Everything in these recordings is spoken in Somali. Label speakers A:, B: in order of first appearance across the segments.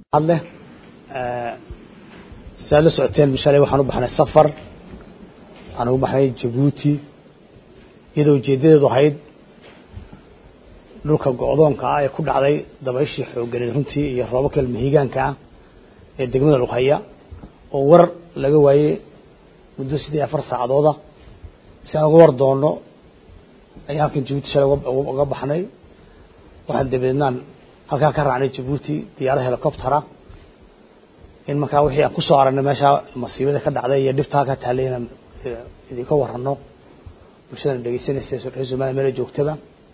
A: hadleh si aad la socoteen shalay waxaan u baxnay safar waxaan ugu baxnay jabuuti iyadoo ujeeddadeedu ahayd dhulka go-doonka ah ee ku dhacday dabayshii xoogganeed runtii iyo roobabka mahigaanka ah ee degmada lughaya oo war laga waayey muddo siddeed afar saacadooda si aan uga war doonno ayaan halkan jabuuti shalay uga baxnay waxaan dabadeednaan halkaa ka raacnay jabuuti diyaarad helicoptera in markaa wixii aan ku soo aragnay meeshaa masiibada ka dhacday iyo dhibta halkaa taallay inaan idinka warranno bulshadana dhegeysanaysa reer somaliya meela joogtada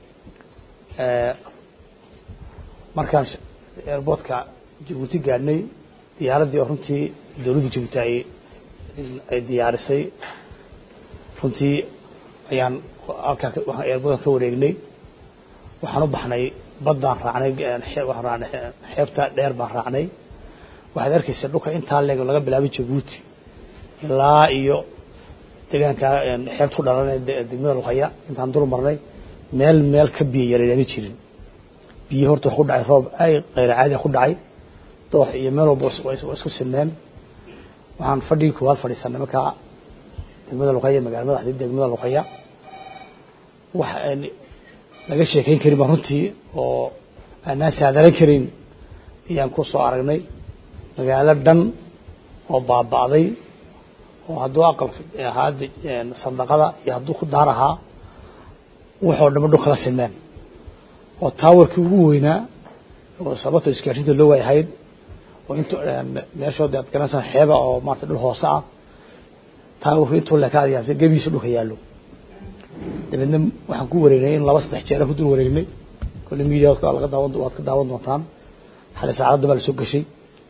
A: markaan airboortka jabuuti gaadhnay diyaaraddii oo runtii dowladda jabuuti ay ay diyaarisay runtii ayaan halkaa airboortka ka wareegnay waxaan u baxnay baddaan raacnay waxaan raacnay xeebta dheer baan raacnay waxaad arkaysa dhulka intaa leeg laga bilaabay jabuuti ilaa iyo deegaanka xeebta ku dhalan degmada luqaya intaan dul marnay meel meel ka biyo yareedama jirin biyo horta wax ku dhacay roob ay kayra caadiya ku dhacay doox iyo meel walba waa isku sinmeen waxaan fadhigii koowaad fadhiisanay markaa degmada luqaya magaala madaxdii degmada luqaya wax laga sheekayn karin baan runtii oo aanaan saadaran karin ayaan ku soo aragnay magaalo dhan oo baaba'day oo hadduu aqal ahaa sandaqada iyo hadduu ku daar ahaa waxoo dhama dhul kala simeen oo taawarkii ugu weynaa oo sababta isgaarsiinta loo waayahayd oo int meeshood aad garanaysaa xeeba oo maarata dhul hoose ah taawarku intuu leekaadaya gebihiisa dhulka yaallo dabeedna waxaan ku wareegnay in laba saddex jeera ku dul wareegnay kolle media laga daawan waad ka daawan doontaan xalay saacadda baa la soo gashay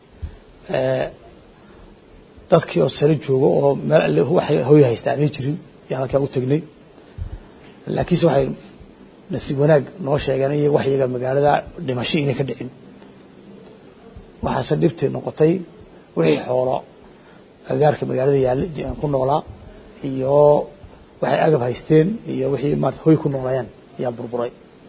A: dadkii oo sare joogo oo meel alle waxay hoy haysta aanay jirin ayaan halkaa u tegnay laakiinse waxay nasiib wanaag noo sheegeen iy wax iyaga magaalada dhimasho inay ka dhicin waxaase dhibti noqotay wixii xoolo agaarka magaalada yaalla ku noolaa iyo waxay agab haysteen iyo wixii maarata hoy ku noolayeen ayaa burburay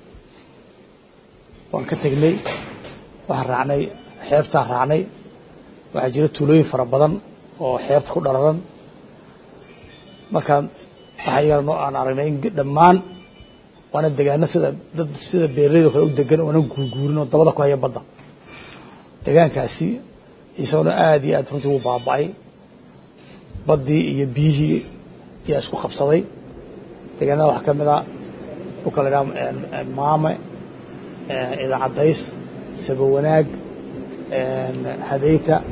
A: waan ka tegnay waxaan raacnay xeebtaan raacnay waxaa jira tuulooyin fara badan oo xeebta ku dhararan markaan waxaa iyagana aan aragnay in dhammaan waana degaano sida dad sida beeraleydo kale u degan oona guurguurin oo dabada ku haya badda degaankaasi isagona aada iyo aad runtii wuu baaba'ay baddii iyo biyihii ayaa isku qabsaday degaanada waxaa ka mid a dhulka la idhaha maame idaacadays sabo wanaag hadayta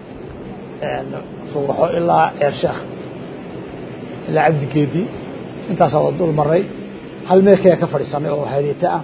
A: fuuxo ilaa ceersheekh ilaa cabdigeedi intaasaa waa dul maray hal meel kaya ka fadhiisanay oo hadeeto ah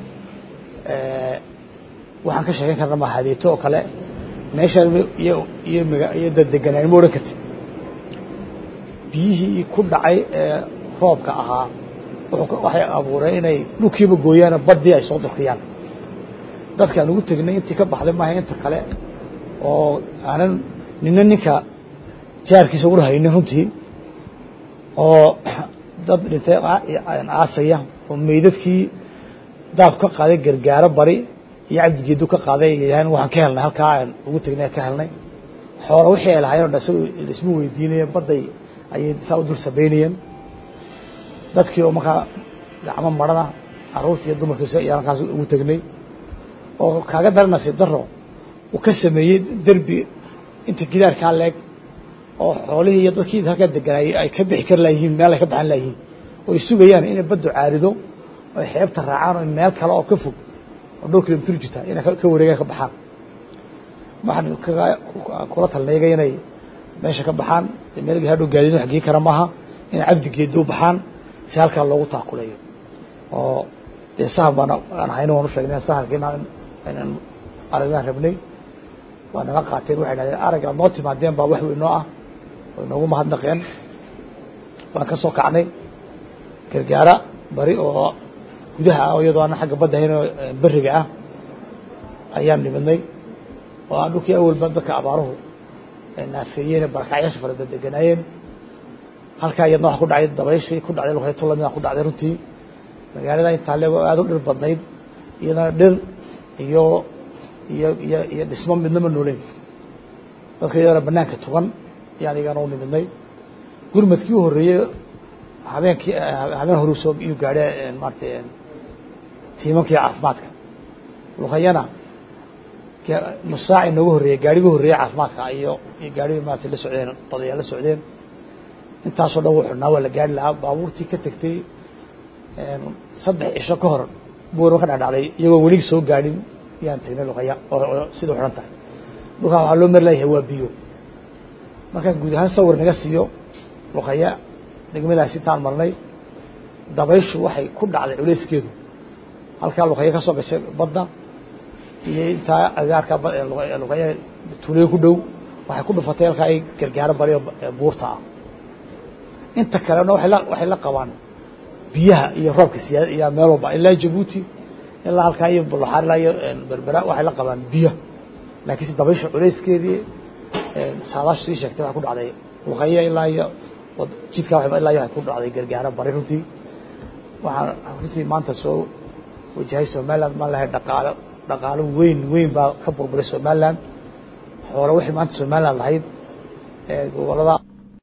A: waxaan ka sheekeyn karna ma hadeeto oo kale meeshaan iyo iyo iyo daddeganaan ma odhan kartid biyihii ku dhacay ee roobka ahaa waxay abuureen inay dhulkiiba gooyaano baddii ay soo durkiyaan dadkaan ugu tegnay intii ka baxday maaha inta kale oo aanan nina ninka jaarkiisa ula haynin runtii oo dad dhintay aasaya oo meydadkii daadku ka qaaday gargaaro bari iyo cabdigeedu ka qaaday yidhahdeen waxaan ka helnay halkaa aan ugu tegnay ka helnay xoola wixii ay lahaayeen o dhan isaga isma weydiinayeen badday ayay saa u dul sabaynayeen dadkii oo markaa gacmo marana carruurta iyo dumarkiisa ayaan halkaas ugu tegnay oo kaaga daran nasiib daro uu ka sameeyey derbi inta gidaarkaa leeg oo xoolihii iyo dadkii halkaa deganaayey ay ka bixi kari layihiin meel ay ka baxan layihiin oo ay sugayaan inay baddu caarido oo ay xeebta raacaan oo meel kale oo ka fog oo dhowr kilomitr jirta inay ka wareegaan ka baxaan waxaan kula talnayga inay meesha ka baxaan meel hadhow gaadiid wax gei kara maaha inay cabdigeeda u baxaan si halkaa loogu taakuleeyo oo dee sahal baan aan hayno waan u sheegnay sahalkiina inaan aragnaan rabnay waa naga qaateen waxay dhahdeen arag aad noo timaadeen baa wax weynoo ah way noogu mahadnaqeen waan ka soo kacnay gargaara bari oo gudaha ah iyadoo aanan xagga badda hayn oo beriga ah ayaan nimidnay oo aan dhulkii awalba dadka abaaruhu naafeeyeen barakacyaasha fara deganaayeen halkaa iyadna waxa ku dhacay dabayshii ku dhacday luqayto lamida ku dhacday runtii magaalada intaa leego aada u dhir badnayd iyadana dhir iyo iyo iyo iyo dhismo midnama nooleyn dadka iyadana banaanka tugan yaan igana u nimidnay gurmadkii u horreeyey habeenkii habeen horuu soo iyuu gaadhe maarata tiimankii caafimaadka luqayana nus saac inooga horreeyey gaarigii horreeyey caafimaadka iyo iyo gaarigii maarata la socdeen odayaa la socdeen intaasoo dhan wuu xidhnaa waa la gaari lahaa baabuurtii ka tegtay saddex cisho ka hor buurma ka dhadhacday iyagoo welig soo gaadhin yaan tagnay luqaya oo sida u xidhan tahay dhulkaa waxaa loo mari layahay waa biyo markaan guud ahaan sawir naga siiyo luqaya degmadaasi intaan marnay dabayshu waxay ku dhacday culeyskeedu halkaa luqaya ka soo gashay badda iyo intaa agaarka luqaya tuuleyo ku dhow waxay ku dhufatay halkaa ay gargaaro bariyo buurta ah inta kalena waxay la qabaan biyaha iyo roobka siyaada iyo meel walba ilaa jabuuti ilaa halkaa iyo bulaxaar ilaa iyo berbera waxay la qabaan biyo laakiinse dabaysha culayskeedii saadaashu sii sheegtay waxay ku dhacday luqaya ilaa iyo jidkaa ilaa iyo waxay ku dhacday gargaaro bari runtii waxaan runtii maanta soo wajahay somaliland maan lahay dhaqaalo dhaqaalo weyn weyn baa ka burburay somaliland xoolo wixii maanta somaliland lahayd gobolada